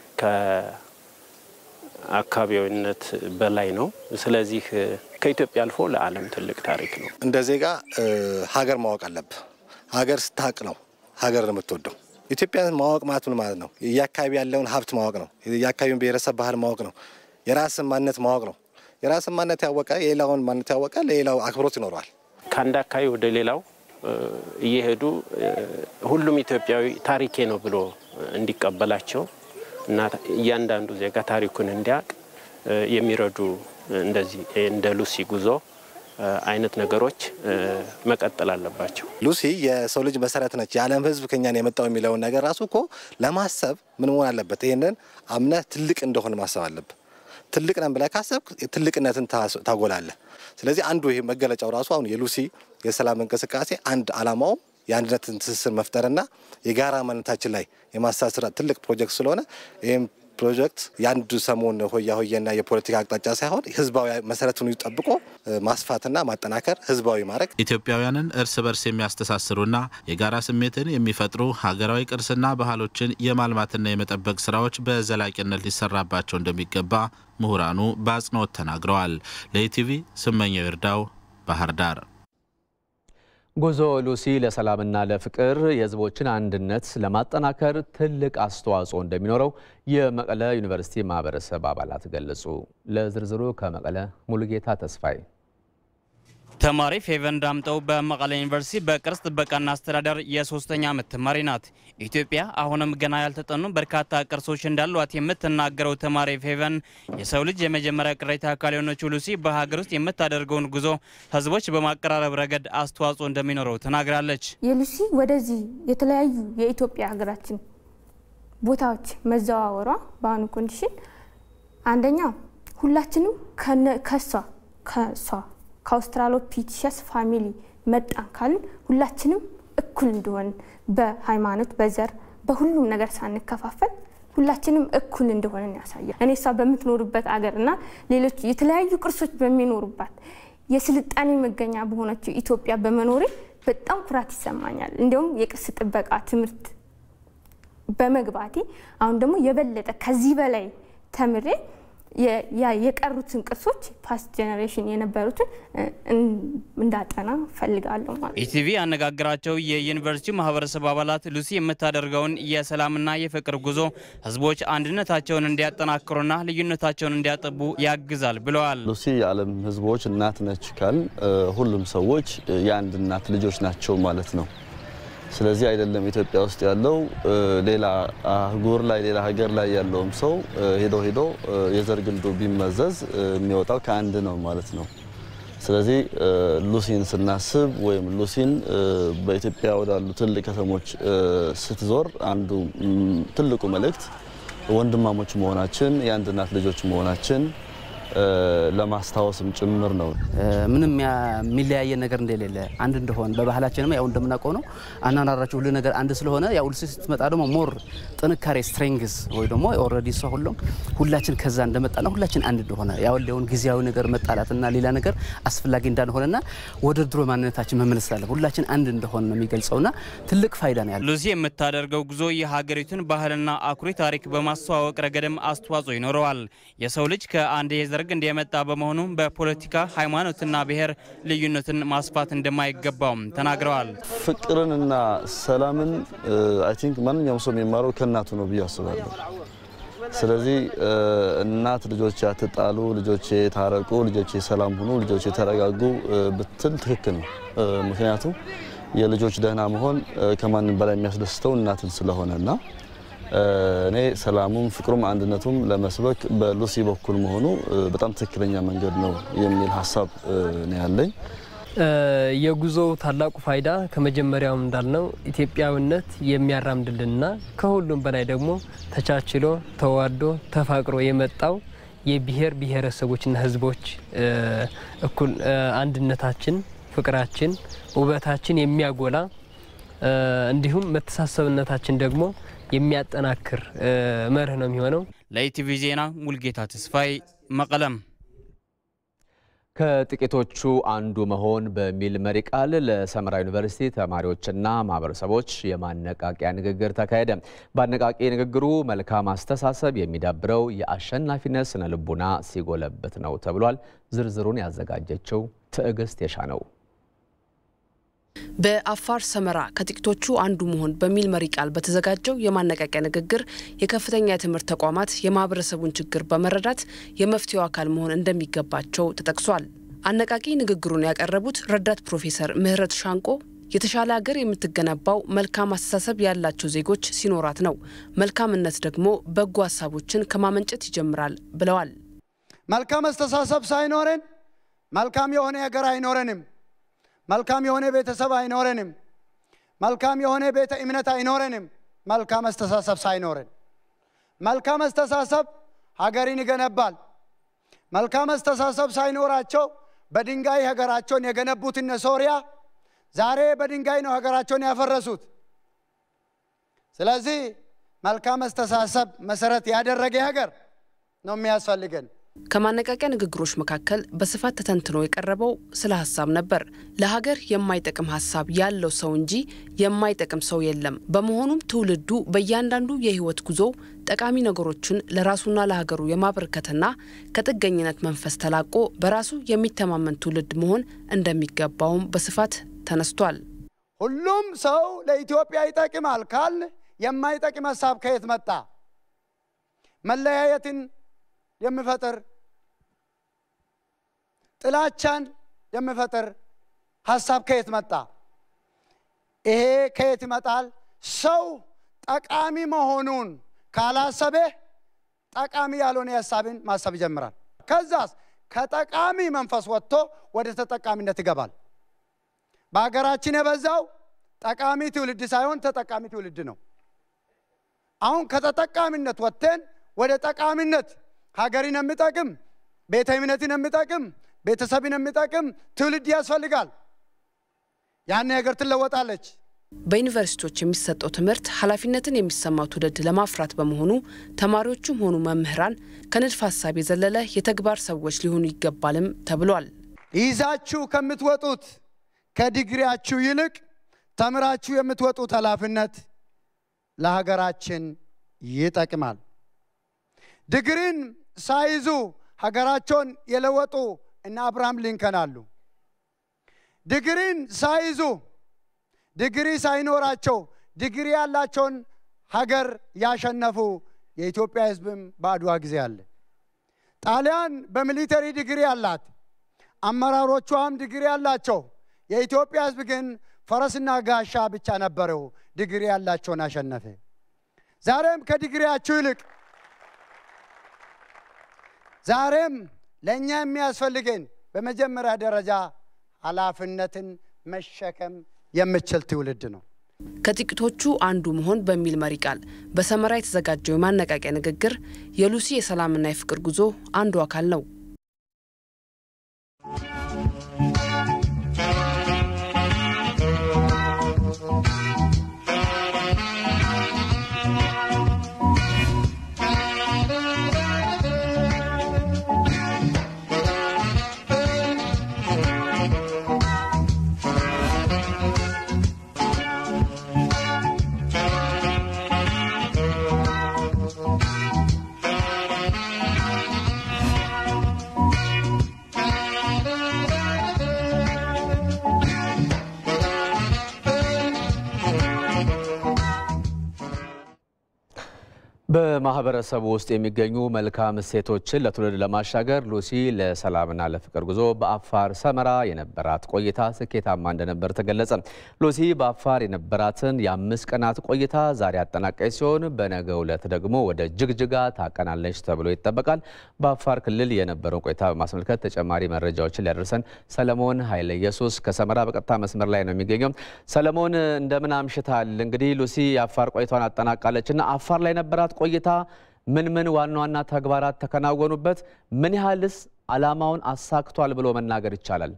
F: ከአካባቢዊነት በላይ ነው። ስለዚህ ከኢትዮጵያ አልፎ ለዓለም ትልቅ ታሪክ ነው።
S: እንደ ዜጋ ሀገር ማወቅ አለብህ። ሀገር ስታቅ ነው ሀገር የምትወደው። ኢትዮጵያን ማወቅ ማለት ምን ማለት ነው? የአካባቢ ያለውን ሀብት ማወቅ ነው። የአካባቢውን ብሔረሰብ ባህል ማወቅ ነው። የራስን ማንነት ማወቅ ነው። የራስን ማንነት ያወቀ የሌላውን ማንነት ያወቀ ለሌላው አክብሮት ይኖረዋል።
F: ከአንድ አካባቢ ወደ ሌላው እየሄዱ ሁሉም ኢትዮጵያዊ ታሪኬ ነው ብሎ እንዲቀበላቸው እና እያንዳንዱ ዜጋ ታሪኩን እንዲያውቅ የሚረዱ እንደዚህ እንደ ሉሲ ጉዞ አይነት ነገሮች መቀጠል አለባቸው።
S: ሉሲ የሰው ልጅ መሰረት ነች፣ የዓለም ሕዝብ ከኛን የመጣው የሚለውን ነገር ራሱ እኮ ለማሰብ ምን መሆን አለበት? ይህንን አምነህ ትልቅ እንደሆን ማሰብ አለብህ። ትልቅ ነን ብለህ ካሰብክ ትልቅነትን ታጎላለህ። ስለዚህ አንዱ ይሄ መገለጫው ራሱ አሁን የሉሲ የሰላም እንቅስቃሴ አንድ አላማውም የአንድነትን ትስስር መፍጠርና የጋራ ማንነታችን ላይ የማሳስር ትልቅ ፕሮጀክት ስለሆነ ይህም ፕሮጀክት የአንድ ሰሞን ሆያ ሆየና የፖለቲካ አቅጣጫ ሳይሆን ህዝባዊ መሰረቱን ጠብቆ ማስፋትና ማጠናከር ህዝባዊ ማድረግ
R: ኢትዮጵያውያንን እርስ በርስ የሚያስተሳስሩና የጋራ ስሜትን የሚፈጥሩ ሀገራዊ ቅርስና ባህሎችን የማልማትና የመጠበቅ ስራዎች በዘላቂነት ሊሰራባቸው እንደሚገባ ምሁራኑ በአጽንኦት ተናግረዋል። ለኢቲቪ ስመኘው ይርዳው ባህር ዳር።
A: ጉዞ ሉሲ ለሰላምና ለፍቅር የህዝቦችን አንድነት ለማጠናከር ትልቅ አስተዋጽኦ እንደሚኖረው የመቀለ ዩኒቨርሲቲ ማህበረሰብ አባላት ገለጹ። ለዝርዝሩ ከመቀለ ሙሉጌታ ተስፋይ
T: ተማሪ ፌቨን ዳምጠው በመቀለ ዩኒቨርሲቲ በቅርስ ጥበቃና አስተዳደር የሶስተኛ ዓመት ተማሪ ናት። ኢትዮጵያ አሁንም ገና ያልተጠኑ በርካታ ቅርሶች እንዳሏት የምትናገረው ተማሪ ፌቨን የሰው ልጅ የመጀመሪያ ቅሬታ አካል የሆነችው ሉሲ በሀገር ውስጥ የምታደርገውን ጉዞ ህዝቦች በማቀራረብ ረገድ አስተዋጽኦ እንደሚኖረው ተናግራለች።
U: የሉሲ ወደዚህ የተለያዩ የኢትዮጵያ ሀገራችን ቦታዎች መዘዋወሯ በአሁኑ ኮንዲሽን አንደኛ ሁላችንም ከሷ ከሷ ከአውስትራሎፒቲሸስ ፋሚሊ መጣን ካልን ሁላችንም እኩል እንደሆን በሃይማኖት፣ በዘር፣ በሁሉም ነገር ሳንከፋፈል ሁላችንም እኩል እንደሆነን ያሳያል። እኔ እሷ በምትኖርበት አገር እና ሌሎች የተለያዩ ቅርሶች በሚኖሩባት የስልጣኔ መገኛ በሆነችው ኢትዮጵያ በመኖሬ በጣም ኩራት ይሰማኛል። እንዲሁም የቅርስ ጥበቃ ትምህርት በመግባቴ አሁን ደግሞ የበለጠ ከዚህ በላይ ተምሬ የቀሩትን ቅርሶች ፓስት ጄኔሬሽን የነበሩትን እንዳጠና ፈልጋለሁ ማለት ነው።
T: ኢቲቪ ያነጋገራቸው የዩኒቨርሲቲው ማህበረሰብ አባላት ሉሲ የምታደርገውን የሰላምና የፍቅር ጉዞ ህዝቦች አንድነታቸውን እንዲያጠናክሩና ልዩነታቸውን እንዲያጠቡ ያግዛል ብለዋል።
V: ሉሲ የዓለም ህዝቦች እናት ነች ካል ሁሉም ሰዎች የአንድ እናት ልጆች ናቸው ማለት ነው። ስለዚህ አይደለም ኢትዮጵያ ውስጥ ያለው ሌላ አህጉር ላይ ሌላ ሀገር ላይ ያለውም ሰው ሄዶ ሄዶ የዘር ግንዱ ቢመዘዝ የሚወጣው ከአንድ ነው ማለት ነው። ስለዚህ ሉሲን ስናስብ ወይም ሉሲን በኢትዮጵያ ወዳሉ ትልቅ ከተሞች ስትዞር አንዱ ትልቁ መልእክት ወንድማሞች መሆናችን የአንድ እናት ልጆች መሆናችን ለማስታወስም ጭምር ነው።
W: ምንም የሚለያየን ነገር እንደሌለ አንድ እንደሆን በባህላችንም ያው እንደምናውቀው ነው። አናናራቸው ሁሉ ነገር አንድ ስለሆነ ያው ሉሲ ስትመጣ ደግሞ ሞር ጥንካሬ ስትሬንግዝ ወይ ደግሞ ኦልሬዲ እሷ ሁሉም ሁላችን ከዛ እንደመጣና ሁላችን አንድ እንደሆነ ያወለውን ጊዜያዊ ነገር መጣላትና ሌላ ነገር አስፈላጊ እንዳልሆነና ወደ ድሮ ማንነታችን መመለስ አለ ሁላችን አንድ እንደሆነ ነው የሚገልጸውና ትልቅ ፋይዳ ነው ያለው።
T: ሉሲ የምታደርገው ጉዞ የሀገሪቱን ባህልና አኩሪ ታሪክ በማስተዋወቅ ረገድም አስተዋጽኦ ይኖረዋል። የሰው ልጅ ከአንድ የዘር ግንድ የመጣ በመሆኑ በፖለቲካ ሃይማኖትና ብሔር ልዩነትን ማስፋት እንደማይገባውም ተናግረዋል።
V: ፍቅርንና ሰላምን አይ ቲንክ ማንኛውም ሰው የሚማረው ከእናቱ ነው ብዬ አስባለሁ። ስለዚህ እናት ልጆች አትጣሉ፣ ልጆች ታረቁ፣ ልጆች ሰላም ሁኑ፣ ልጆች የተረጋጉ ብትል ትክክል ነው። ምክንያቱም የልጆች ደህና መሆን ከማንም በላይ የሚያስደስተው እናትን ስለሆነና እኔ ሰላሙም ፍቅሩም አንድነቱም ለመስበክ በሉሲ በኩል መሆኑ በጣም ትክክለኛ መንገድ ነው የሚል ሀሳብ ነው ያለኝ።
B: የጉዞው ታላቁ ፋይዳ ከመጀመሪያውም እንዳልነው ኢትዮጵያዊነት የሚያራምድልንና ከሁሉም በላይ ደግሞ ተቻችሎ ተዋዶ ተፋቅሮ የመጣው የብሔር ብሔረሰቦችና ሕዝቦች እኩል አንድነታችን፣ ፍቅራችን፣ ውበታችን የሚያጎላ እንዲሁም መተሳሰብነታችን ደግሞ የሚያጠናክር መርህ ነው የሚሆነው።
T: ለኢቲቪ ዜና ሙልጌታ ተስፋይ መቀለም።
A: ከጥቂቶቹ አንዱ መሆን በሚል መሪ ቃል ለሰመራ ዩኒቨርሲቲ ተማሪዎችና ማህበረሰቦች የማነቃቂያ ንግግር ተካሄደ። በአነቃቂ ንግግሩ መልካም አስተሳሰብ የሚዳብረው የአሸናፊነት ስነ ልቡና ሲጎለብት ነው ተብሏል። ዝርዝሩን ያዘጋጀችው ትዕግስት የሻ ነው።
D: በአፋር ሰመራ ከጥቂቶቹ አንዱ መሆን በሚል መሪ ቃል በተዘጋጀው የማነቃቂያ ንግግር የከፍተኛ የትምህርት ተቋማት የማህበረሰቡን ችግር በመረዳት የመፍትሄው አካል መሆን እንደሚገባቸው ተጠቅሷል። አነቃቂ ንግግሩን ያቀረቡት ረዳት ፕሮፌሰር ምህረት ሻንቆ የተሻለ ሀገር የምትገነባው መልካም አስተሳሰብ ያላቸው ዜጎች ሲኖራት ነው፣ መልካምነት ደግሞ በጎ ሀሳቦችን ከማመንጨት ይጀምራል ብለዋል።
E: መልካም አስተሳሰብ ሳይኖረን መልካም የሆነ ሀገር አይኖረንም። መልካም የሆነ ቤተሰብ አይኖረንም። መልካም የሆነ ቤተ እምነት አይኖረንም። መልካም አስተሳሰብ ሳይኖረን መልካም አስተሳሰብ ሀገርን ይገነባል። መልካም አስተሳሰብ ሳይኖራቸው በድንጋይ ሀገራቸውን የገነቡት እነ ሶሪያ ዛሬ በድንጋይ ነው ሀገራቸውን ያፈረሱት። ስለዚህ መልካም አስተሳሰብ መሰረት ያደረገ ሀገር ነው የሚያስፈልገን።
D: ከማነቃቂያ ንግግሮች መካከል በስፋት ተተንትኖ የቀረበው ስለ ሀሳብ ነበር። ለሀገር የማይጠቅም ሀሳብ ያለው ሰው እንጂ የማይጠቅም ሰው የለም። በመሆኑም ትውልዱ በእያንዳንዱ የህይወት ጉዞ ጠቃሚ ነገሮችን ለራሱና ለሀገሩ የማበርከትና ከጥገኝነት መንፈስ ተላቆ በራሱ የሚተማመን ትውልድ መሆን እንደሚገባውም በስፋት ተነስቷል።
E: ሁሉም ሰው ለኢትዮጵያ ይጠቅማል ካል የማይጠቅም ሀሳብ ከየት መጣ? መለያየትን የሚፈጥር ጥላቻን የሚፈጥር ሀሳብ ከየት መጣ? ይሄ ከየት ይመጣል? ሰው ጠቃሚ መሆኑን ካላሰበ ጠቃሚ ያልሆነ ሀሳብን ማሰብ ይጀምራል። ከዛስ ከጠቃሚ መንፈስ ወጥቶ ወደ ተጠቃሚነት ይገባል። በሀገራችን የበዛው ጠቃሚ ትውልድ ሳይሆን ተጠቃሚ ትውልድ ነው። አሁን ከተጠቃሚነት ወጥተን ወደ ጠቃሚነት ሀገርን የሚጠቅም ቤተ እምነትን የሚጠቅም ቤተሰብን የሚጠቅም ትውልድ ያስፈልጋል። ያን ሀገር ትለወጣለች።
D: በዩኒቨርሲቲዎች የሚሰጠው ትምህርት ኃላፊነትን የሚሰማው ትውልድ ለማፍራት በመሆኑ ተማሪዎቹም ሆኑ መምህራን ከንድፍ ሀሳብ የዘለለ የተግባር ሰዎች ሊሆኑ ይገባልም ተብሏል።
E: ይዛችሁ ከምትወጡት ከዲግሪያችሁ ይልቅ ተምራችሁ የምትወጡት ኃላፊነት ለሀገራችን ይጠቅማል። ዲግሪን ሳይዙ ሀገራቸውን የለወጡ እነ አብርሃም ሊንከን አሉ። ዲግሪን ሳይዙ ዲግሪ ሳይኖራቸው ዲግሪ ያላቸውን ሀገር ያሸነፉ የኢትዮጵያ ሕዝብም በአድዋ ጊዜ አለ። ጣሊያን በሚሊተሪ ዲግሪ አላት፣ አመራሮቿም ዲግሪ ያላቸው። የኢትዮጵያ ሕዝብ ግን ፈረስና ጋሻ ብቻ ነበረው፣ ዲግሪ ያላቸውን አሸነፈ። ዛሬም ከዲግሪያችሁ ይልቅ ዛሬም ለእኛ የሚያስፈልገን በመጀመሪያ ደረጃ ኃላፊነትን መሸከም የምችል ትውልድ ነው።
D: ከጥቂቶቹ አንዱ መሆን በሚል መሪ ቃል በሰመራ የተዘጋጀው የማነቃቂያ ንግግር የሉሲ የሰላምና የፍቅር ጉዞ አንዱ አካል ነው።
A: በማህበረሰቡ ውስጥ የሚገኙ መልካም እሴቶችን ለትውልድ ለማሻገር ሉሲ ለሰላምና ለፍቅር ጉዞ በአፋር ሰመራ የነበራት ቆይታ ስኬታማ እንደነበር ተገለጸ። ሉሲ በአፋር የነበራትን የአምስት ቀናት ቆይታ ዛሬ አጠናቃይ ሲሆን በነገው ዕለት ደግሞ ወደ ጅግጅጋ ታቀናለች ተብሎ ይጠበቃል። በአፋር ክልል የነበረውን ቆይታ በማስመልከት ተጨማሪ መረጃዎችን ሊያደርሰን ሰለሞን ኃይለ ኢየሱስ ከሰመራ በቀጥታ መስመር ላይ ነው የሚገኘው። ሰለሞን እንደምን አምሽታል? እንግዲህ ሉሲ የአፋር ቆይታዋን አጠናቃለች እና አፋር ላይ ነበራት ቆይታ ምን ምን ዋና ዋና ተግባራት ተከናወኑበት? ምን ያህልስ ዓላማውን አሳክቷል ብሎ መናገር ይቻላል?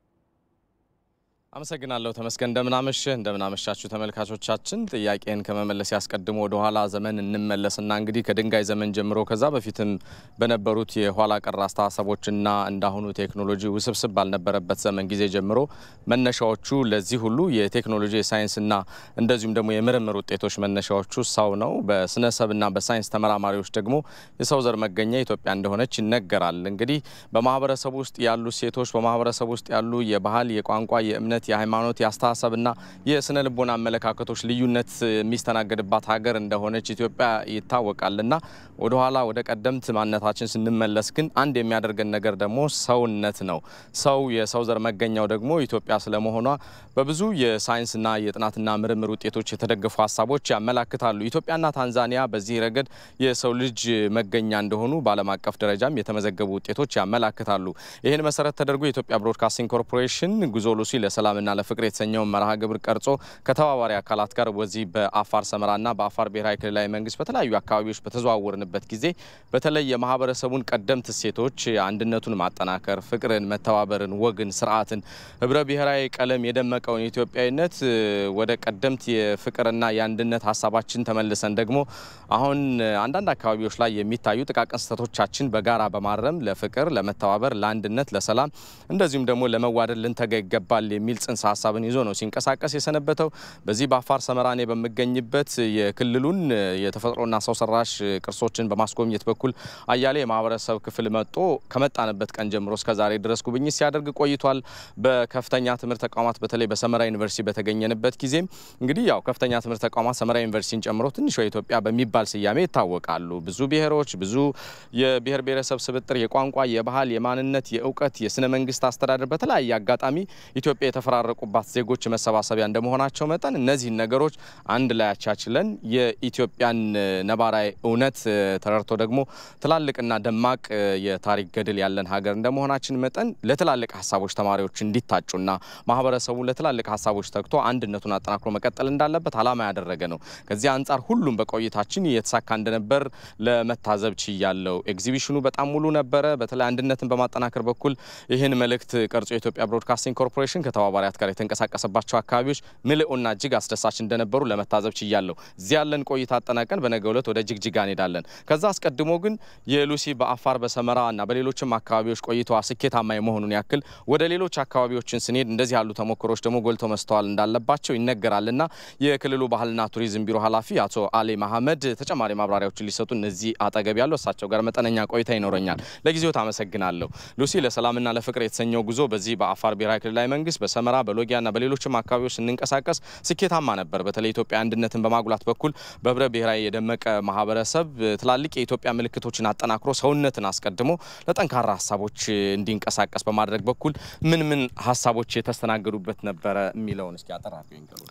C: አመሰግናለሁ ተመስገን። እንደምናመሽህ እንደምናመሻችሁ ተመልካቾቻችን። ጥያቄን ከመመለስ ያስቀድሞ ወደ ኋላ ዘመን እንመለስና እንግዲህ ከድንጋይ ዘመን ጀምሮ ከዛ በፊትም በነበሩት የኋላ ቀር አስተሳሰቦችና እንዳሁኑ ቴክኖሎጂ ውስብስብ ባልነበረበት ዘመን ጊዜ ጀምሮ መነሻዎቹ ለዚህ ሁሉ የቴክኖሎጂ የሳይንስና እንደዚሁም ደግሞ የምርምር ውጤቶች መነሻዎቹ ሰው ነው። በስነሰብና በሳይንስ ተመራማሪዎች ደግሞ የሰው ዘር መገኛ ኢትዮጵያ እንደሆነች ይነገራል። እንግዲህ በማህበረሰቡ ውስጥ ያሉ ሴቶች በማህበረሰቡ ውስጥ ያሉ የባህል፣ የቋንቋ፣ የእምነት የሃይማኖት የአስተሳሰብና የስነ ልቦና አመለካከቶች ልዩነት የሚስተናገድባት ሀገር እንደሆነች ኢትዮጵያ ይታወቃልና ወደኋላ ወደ ቀደምት ማንነታችን ስንመለስ ግን አንድ የሚያደርገን ነገር ደግሞ ሰውነት ነው። ሰው የሰው ዘር መገኛው ደግሞ ኢትዮጵያ ስለመሆኗ በብዙ የሳይንስና የጥናትና ምርምር ውጤቶች የተደገፉ ሀሳቦች ያመላክታሉ። ኢትዮጵያና ታንዛኒያ በዚህ ረገድ የሰው ልጅ መገኛ እንደሆኑ በዓለም አቀፍ ደረጃም የተመዘገቡ ውጤቶች ያመላክታሉ። ይህን መሰረት ተደርጎ የኢትዮጵያ ብሮድካስቲንግ ኮርፖሬሽን ጉዞ ሉሲ ለሰላምና ለፍቅር የተሰኘውን መርሃ ግብር ቀርጾ ከተባባሪ አካላት ጋር በዚህ በአፋር ሰመራና በአፋር ብሔራዊ ክልላዊ መንግስት በተለያዩ አካባቢዎች በተዘዋወርንበት ጊዜ በተለይ የማህበረሰቡን ቀደምት እሴቶች አንድነቱን ማጠናከር፣ ፍቅርን፣ መተባበርን፣ ወግን፣ ስርዓትን፣ ህብረ ብሔራዊ ቀለም የደመቀውን ኢትዮጵያዊነት ወደ ቀደምት የፍቅርና የአንድነት ሀሳባችን ተመልሰን ደግሞ አሁን አንዳንድ አካባቢዎች ላይ የሚታዩ ጥቃቅን ስህተቶቻችን በጋራ በማረም ለፍቅር፣ ለመተባበር፣ ለአንድነት፣ ለሰላም እንደዚሁም ደግሞ ለመዋደድ ልንተጋ ይገባል የሚል ጽንሰ ሀሳብን ይዞ ነው ሲንቀሳቀስ የሰነበተው። በዚህ በአፋር ሰመራ እኔ በምገኝበት የክልሉን የተፈጥሮና ሰው ሰራሽ ቅርሶችን በማስጎብኘት በኩል አያሌ የማህበረሰብ ክፍል መጥቶ ከመጣንበት ቀን ጀምሮ እስከ ዛሬ ድረስ ጉብኝት ሲያደርግ ቆይቷል። በከፍተኛ ትምህርት ተቋማት በተለይ በሰመራ ዩኒቨርሲቲ በተገኘንበት ጊዜም እንግዲህ ያው ከፍተኛ ትምህርት ተቋማት ሰመራ ዩኒቨርሲቲን ጨምሮ ትንሿ ኢትዮጵያ በሚባል ስያሜ ይታወቃሉ። ብዙ ብሔሮች፣ ብዙ የብሔር ብሔረሰብ ስብጥር፣ የቋንቋ፣ የባህል፣ የማንነት፣ የእውቀት፣ የስነ መንግስት አስተዳደር በተለያየ አጋጣሚ ኢትዮጵያ የተፈራረቁባት ዜጎች መሰባሰቢያ እንደመሆናቸው መጠን እነዚህን ነገሮች አንድ ላይ አቻችለን የኢትዮጵያን ነባራዊ እውነት ተረድቶ ደግሞ ትላልቅና ደማቅ የታሪክ ገድል ያለን ሀገር እንደመሆናችን መጠን ለትላልቅ ሀሳቦች ተማሪዎች እንዲታጩና ማህበረሰቡ ለትላልቅ ሀሳቦች ተግቶ አንድነቱን አጠናክሮ መቀጠል እንዳለበት ዓላማ ያደረገ ነው። ከዚህ አንጻር ሁሉም በቆይታችን የተሳካ እንደነበር ለመታዘብ ችያለው። ኤግዚቢሽኑ በጣም ሙሉ ነበረ። በተለይ አንድነትን በማጠናከር በኩል ይህን መልእክት ቀርጾ የኢትዮጵያ ብሮድካስቲንግ ኮርፖሬሽን ከተባባሪያት ጋር የተንቀሳቀሰባቸው አካባቢዎች ምልኡና እጅግ አስደሳች እንደነበሩ ለመታዘብ ችያለሁ። እዚህ ያለን ቆይታ አጠናቀን በነገው ዕለት ወደ ጅግጅጋ እንሄዳለን። ከዛ አስቀድሞ ግን የሉሲ በአፋር በሰመራ እና በሌሎችም አካባቢዎች ቆይታዋ ስኬታማ የመሆኑን ያክል ወደ ሌሎች አካባቢዎችን ስንሄድ እንደዚህ ያሉ ተሞክሮች ደግሞ ጎልተው መስተዋል እንዳለባቸው ይነገራልና የክልሉ ባህልና ቱሪዝም ቢሮ ኃላፊ አቶ አሊ መሐመድ ተጨማሪ ማብራሪያዎችን ሊሰጡ እነዚህ አጠገብ ያለው እሳቸው ጋር መጠነኛ ቆይታ ይኖረኛል። ለጊዜው ታመሰግናለሁ። ሉሲ ለሰላምና ለፍቅር የተሰኘው ጉዞ በዚህ በአፋር ብሔራዊ ክልላዊ መንግስት በሰመራ በሎጊያና በሌሎችም አካባቢዎች ስንንቀሳቀስ ስኬታማ ነበር። በተለይ ኢትዮጵያ አንድነትን በማጉላት በኩል በህብረ ብሔራዊ የደመቀ ማህበረሰብ ትላልቅ የኢትዮጵያ ምልክቶችን አጠናክሮ ሰውነትን አስቀድሞ ለጠንካራ ሀሳቦች እንዲንቀሳቀስ በማድረግ በኩል ምን ምን ሀሳቦች የተስተናገዱበት ነበረ የሚለውን እስኪ አጠር አድርገው ይንገሩ።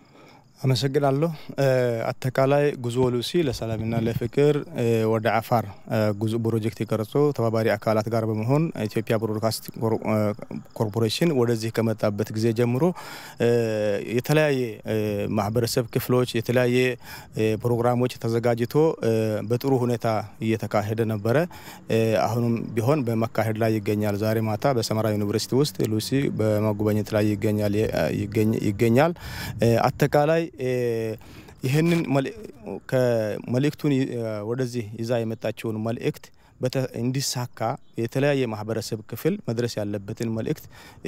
G: አመሰግናለሁ። አጠቃላይ ጉዞ ሉሲ ለሰላምና ለፍቅር ወደ አፋር ጉዞ ፕሮጀክት የቀረጾ ተባባሪ አካላት ጋር በመሆን ኢትዮጵያ ብሮድካስት ኮርፖሬሽን ወደዚህ ከመጣበት ጊዜ ጀምሮ የተለያየ ማህበረሰብ ክፍሎች የተለያየ ፕሮግራሞች ተዘጋጅቶ በጥሩ ሁኔታ እየተካሄደ ነበረ። አሁንም ቢሆን በመካሄድ ላይ ይገኛል። ዛሬ ማታ በሰመራ ዩኒቨርሲቲ ውስጥ ሉሲ በመጎብኘት ላይ ይገኛል። አጠቃላይ ይህንን መልእክቱን ወደዚህ ይዛ የመጣችውን መልእክት እንዲሳካ የተለያየ ማህበረሰብ ክፍል መድረስ ያለበትን መልእክት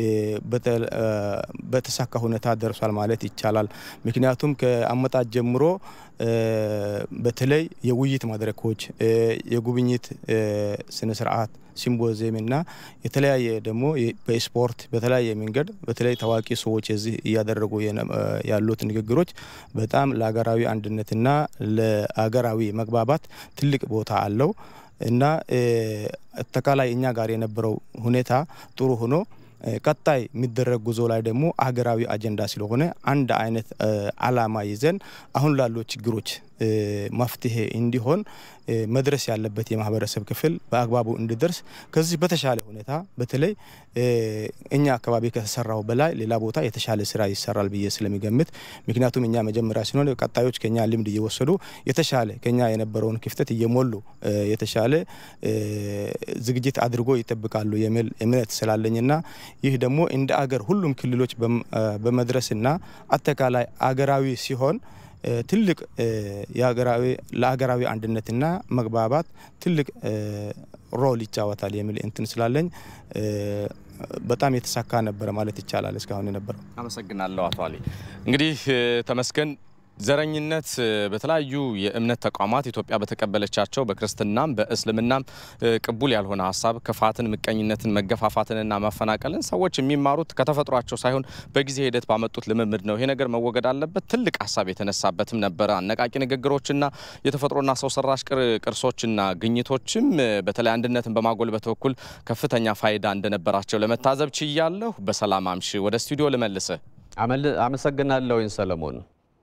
G: በተሳካ ሁኔታ ደርሷል ማለት ይቻላል። ምክንያቱም ከአመጣት ጀምሮ በተለይ የውይይት መድረኮች፣ የጉብኝት ስነ ስርዓት ሲምፖዚየም እና የተለያየ ደግሞ በስፖርት በተለያየ መንገድ በተለይ ታዋቂ ሰዎች እዚህ እያደረጉ ያሉት ንግግሮች በጣም ለሀገራዊ አንድነትና ለሀገራዊ መግባባት ትልቅ ቦታ አለው እና አጠቃላይ እኛ ጋር የነበረው ሁኔታ ጥሩ ሆኖ ቀጣይ የሚደረግ ጉዞ ላይ ደግሞ አገራዊ አጀንዳ ስለሆነ አንድ አይነት አላማ ይዘን አሁን ላሉ ችግሮች መፍትሄ እንዲሆን መድረስ ያለበት የማህበረሰብ ክፍል በአግባቡ እንዲደርስ ከዚህ በተሻለ ሁኔታ በተለይ እኛ አካባቢ ከተሰራው በላይ ሌላ ቦታ የተሻለ ስራ ይሰራል ብዬ ስለሚገምት ምክንያቱም እኛ መጀመሪያ ሲሆን ቀጣዮች ከኛ ልምድ እየወሰዱ የተሻለ ከኛ የነበረውን ክፍተት እየሞሉ የተሻለ ዝግጅት አድርጎ ይጠብቃሉ የሚል እምነት ስላለኝና ይህ ደግሞ እንደ አገር ሁሉም ክልሎች በመድረስና አጠቃላይ አገራዊ ሲሆን ትልቅ ለሀገራዊ አንድነትና መግባባት ትልቅ ሮል ይጫወታል የሚል እንትን ስላለኝ በጣም የተሳካ ነበረ ማለት ይቻላል እስካሁን የነበረው።
C: አመሰግናለሁ አቶ አሊ። እንግዲህ ተመስገን ዘረኝነት በተለያዩ የእምነት ተቋማት ኢትዮጵያ በተቀበለቻቸው በክርስትናም በእስልምናም ቅቡል ያልሆነ ሀሳብ ክፋትን፣ ምቀኝነትን፣ መገፋፋትንና ማፈናቀልን ሰዎች የሚማሩት ከተፈጥሯቸው ሳይሆን በጊዜ ሂደት ባመጡት ልምምድ ነው። ይሄ ነገር መወገድ አለበት። ትልቅ ሀሳብ የተነሳበትም ነበረ። አነቃቂ ንግግሮችና የተፈጥሮና ሰው ሰራሽ ቅርሶችና ግኝቶችም በተለይ አንድነትን በማጎልበት በኩል ከፍተኛ ፋይዳ እንደነበራቸው ለመታዘብ ችያለሁ። በሰላም አምሽ። ወደ ስቱዲዮ ልመልስህ።
A: አመሰግናለሁኝ ሰለሞን።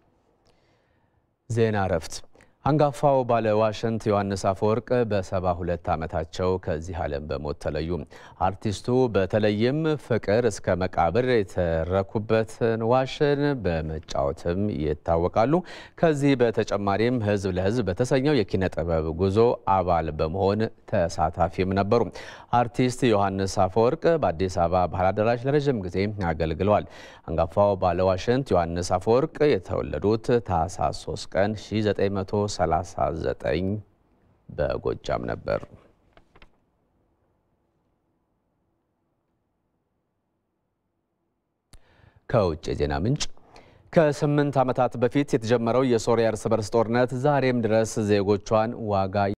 A: ዜና እረፍት። አንጋፋው ባለ ዋሽንት ዮሐንስ አፈወርቅ በሰባ ሁለት ዓመታቸው ከዚህ ዓለም በሞት ተለዩ። አርቲስቱ በተለይም ፍቅር እስከ መቃብር የተረኩበትን ዋሽን በመጫወትም ይታወቃሉ። ከዚህ በተጨማሪም ሕዝብ ለሕዝብ በተሰኘው የኪነ ጥበብ ጉዞ አባል በመሆን ተሳታፊም ነበሩ። አርቲስት ዮሐንስ አፈወርቅ በአዲስ አበባ ባህል አዳራሽ ለረዥም ጊዜ አገልግለዋል። አንጋፋው ባለ ዋሽንት ዮሐንስ አፈወርቅ የተወለዱት ታህሳስ 3 ቀን 1939 በጎጃም ነበር። ከውጭ የዜና ምንጭ ከስምንት ዓመታት በፊት የተጀመረው የሶሪያ እርስ በርስ ጦርነት ዛሬም ድረስ ዜጎቿን ዋጋ